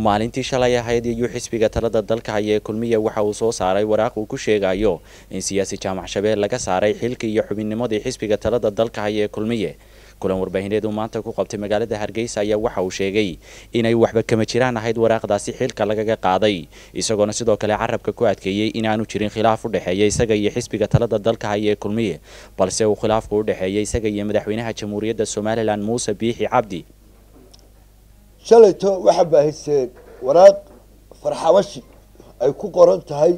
maalintii shalay ahayd iyuu xisbiga talada dalka haya ee kulmiya waxa uu soo saaray waraaq uu ku sheegayo in siyaasi jaamac shabeel laga saaray xilkii iyo xubinnimadii xisbiga talada dalka haya ee kulmiye kulan warbaahineed uu maanta ku qabtay magaalada hargeysa ayaa waxa uu sheegay inay waxba kama jiraan ahayd waraaqdaasi xilka lagaga qaaday isagoona sidoo kale carabka ku adkeeyey inaanu jirin khilaaf u dhexeeya isaga iyo xisbiga talada dalka haya ee kulmiye balse uu khilaafku u dhexeeya isaga iyo madaxweynaha jamhuuriyadda somalilan muuse biixi cabdi shalayto waxaa baahiseen waraaq farxabashi ay ku qoran tahay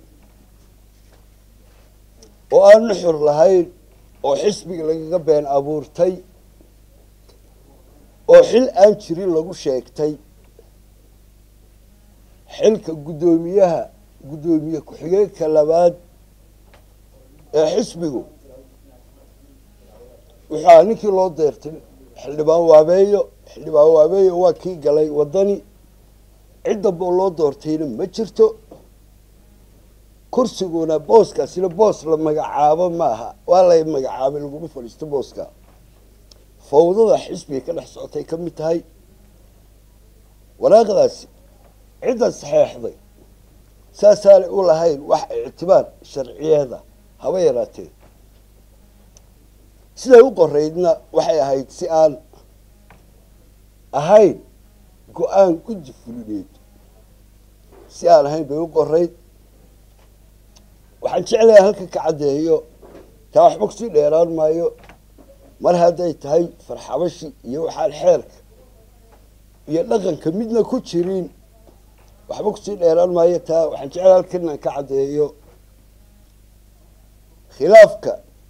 oo aan nuxur lahayn oo xisbiga lagaga been abuurtay oo xil aan jirin lagu sheegtay xilka guddoomiyaha guddoomiye ku-xigeenka labaad ee xisbigu wuxua ninkii loo deertay xildhibaan waabeeyo xildhibaan waabeeyo waa kii galay waddani cid damba oo loo doortayna ma jirto kursiguna booskaasina boos la magacaabo maaha waa lay magacaabay laguma fadhiisto booska fawdada xisbiga ka dhex socotay ka mid tahay waraaqdaasi cidda saxeexday saasaanay u lahayn wax ictibaar sharciyeeda haba yaraatee siday u qoraydna waxay ahayd si aan ahayn go-aan guddi fulineed si aan ahayn bay u qorayd waxaan jeclahay halka ka caddeeyo taa waxba kusii dheeraan maayo mar hadday tahay farxabashi iyo waxaan xeerka iyo dhaqanka midna ku jirin waxba kusii dheeraan maayo taa waxaan jeclahay halkan inaan ka caddeeyo khilaafka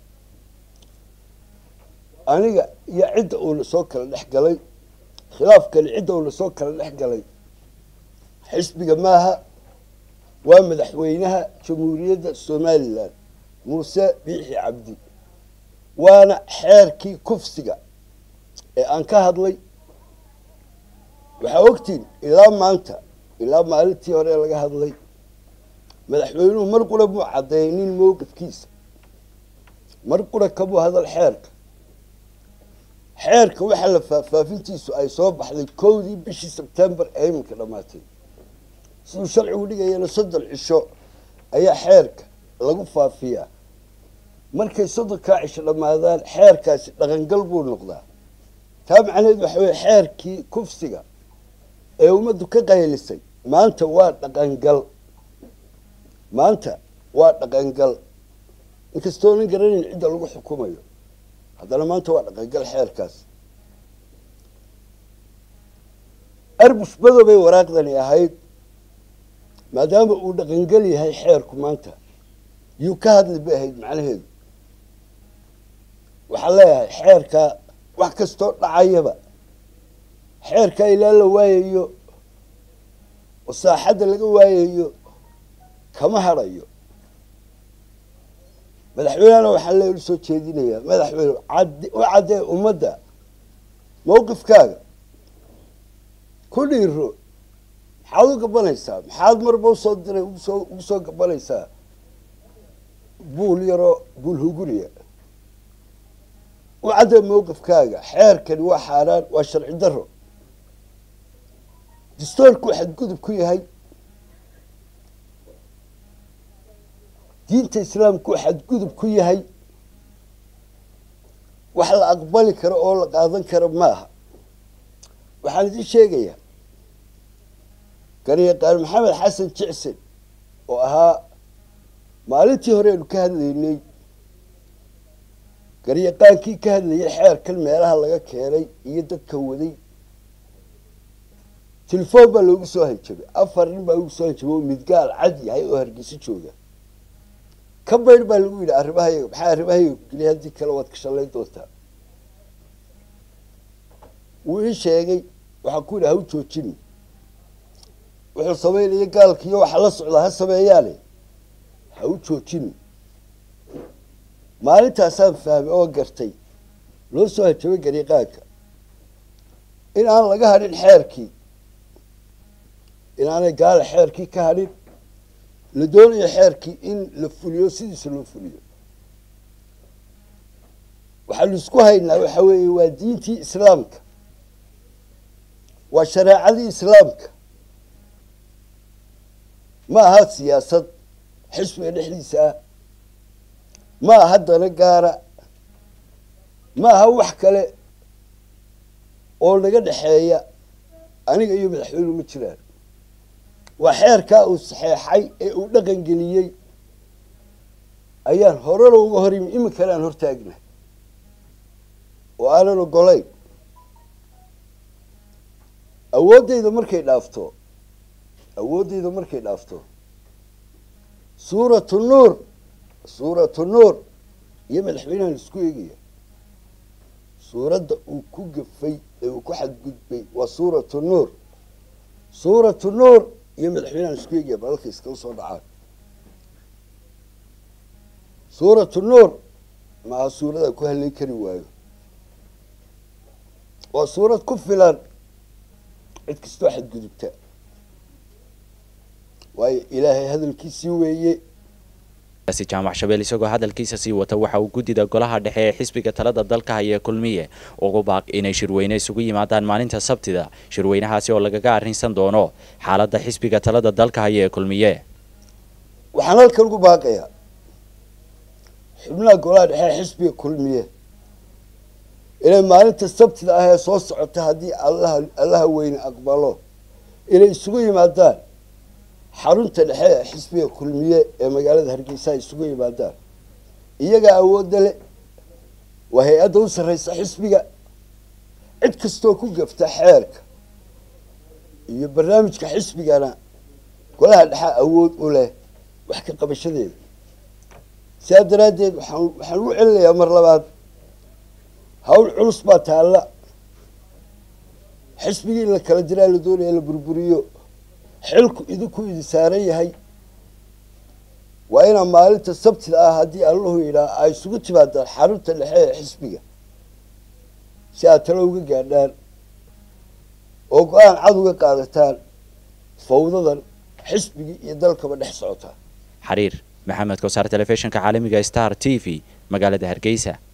aniga iyo cidda uuna soo kala dhex galay khilaafkani cidda uuna soo kala dhex galay xisbiga maaha waa madaxweynaha jamhuuriyadda somalilan muuse biixi cabdi waana xeerkii kufsiga ee aan ka hadlay waxaa ogtiin ilaa maanta ilaa maalintii hore laga hadlay madaxweynuhu mar qura muu caddeynin mowqifkiisa mar qura kamuu hadal xeerka xeerka waxaa la faahfaafintiisu ay soo baxday kowdii bishii sebtembar ee iminka dhammaatay siduu sharcigu dhigayana soddon cisho ayaa xeerka lagu faafiyaa markay soddonkaa cisho dhammaadaan xeerkaasi dhaqangal buu noqdaa taa macnaheed waxa weye xeerkii kufsiga ee ummaddu ka qaylisay maanta waa dhaqangal maanta waa dhaqangal inkastoonan garanayn cidda lagu xukumayo haddana maanta waa dhaqangal xeerkaas arbush badobay waraaqdani ahayd maadaama uu dhaqangal yahay xeerku maanta yuu ka hadli bay ahayd macnaheedu waxaan leeyahay xeerka wax kastoo dhacayaba xeerka ilaa la waayayo oo saaxadda laga waayayo kama hadhayo madaxweynehana waxaan le soo jeedinayaa madaxweyne u caddee ummadda mawqifkaaga ku dhiiro maxaad u gabanaysaa maxaad marba usoo diray usoo ugu soo gabanaysaa buul yaroo buul huguriya u caddee mawqifkaaga xeerkani waa xaaraan waa sharci daro dastoorku xadgudub ku yahay diinta islaamku xadgudub ku yahay wax la aqbali karo oo la qaadan karo maaha waxaan idin sheegayaa garyaqaan maxamed xasan jicsen oo ahaa maalintii hore aynu ka hadlaynay garyaqaankii ka hadlayay xeerkan meelaha laga keenay iyo dadka waday telefoon baa loogu soo hanjabay afar nin baa loogu soo hanjabay oo midgaal cad yahay oo hargeyso jooga ka baydh baa lagu yidhi arrimahayaga maxaa arrimahayaga keliya haddii kale waad ka shallayn doontaa wuu ii sheegay waxaan ku yidhi ha u joojini wuxuu samaynaya gaalkiiyo waxa la socdaa ha sameeyaane ha u joojini maalintaasaan fahmay oo gartay loo soo hanjabay gariiqaanka in aan laga hadhin xeerkii in aanay gaala xeerkii ka hadhin la doonayo xeerkii in la fuliyo sidiisa loo fuliyo waxaanu isku haynaa waxa weeye waa diintii islaamka waa shareecadii islaamka ma aha siyaasad xisbiga dhexdiisa ah ma aha dana gaara ma aha wax kale oo naga dhexeeya aniga iyo madaxweynuhu ma jiraan waa xeerkaa uu saxeexay ee uu dhaqan geliyey ayaan horena uga hor yimi iminkana aan hortaagna oo aanan ogolayn awooddayda markay dhaafto awooddayda markay dhaafto suuratu nuur suuratu nuur iyo madaxweynahan isku eegaya suuradda uu ku gafay ee uu ku xadgudbay waa suuratu nuur suuratu nuur iyo madaxweynahan isku eegaya balalka iskala soo dhacaan suuratu nuur maaha suurada ku halay kari waayo waa suurad ku filan cid kastoo xadgudubta waayo ilaahay hadalkiisii weeye si jaamac shabeel isagoo hadalkiisa sii wata waxa uu guddida golaha dhexe ee xisbiga talada dalka haya kulmiye ugu baaq inay shirweyne isugu yimaadaan maalinta sabtida shirweynahaasi oo lagaga arrinsan doono xaaladda xisbiga talada dalka haya ee kulmiye waxaan halkan ugu baaqayaa xubnaha golaha dhexe ee xisbiga kulmiye inay maalinta sabtida ah ee soo socota haddii allaha allaha weyne aqbalo inay isugu yimaadaan xarunta dhexe ee xisbiga kulmiye ee magaalada hargeysa ay isugu yimaadaan iyagaa awoodda le waa hay-adda u sarreysa xisbiga cid kastoo ku gafta xeerka iyo barnaamijka xisbigana golaha dhexe awood u leh wax ka qabashadeeda sidaa daraaddeed waxaan waxaan u celinayaa mar labaad hawl culus baa taalla xisbigii in la kala diraa la doonaya la burburiyo xilku idinku idi saaran yahay waa inaa maalinta sabtida ah haddii allahu yidhaah ay isugu timaadaan xarunta dhexe ee xisbiga si aad talo uga gaadhaan oo go-aan cad uga qaadataan fawdadan xisbigii iyo dalkaba dhex socota xariir maxamed kosaar telefishinka caalamiga star t v magaalada hargeysa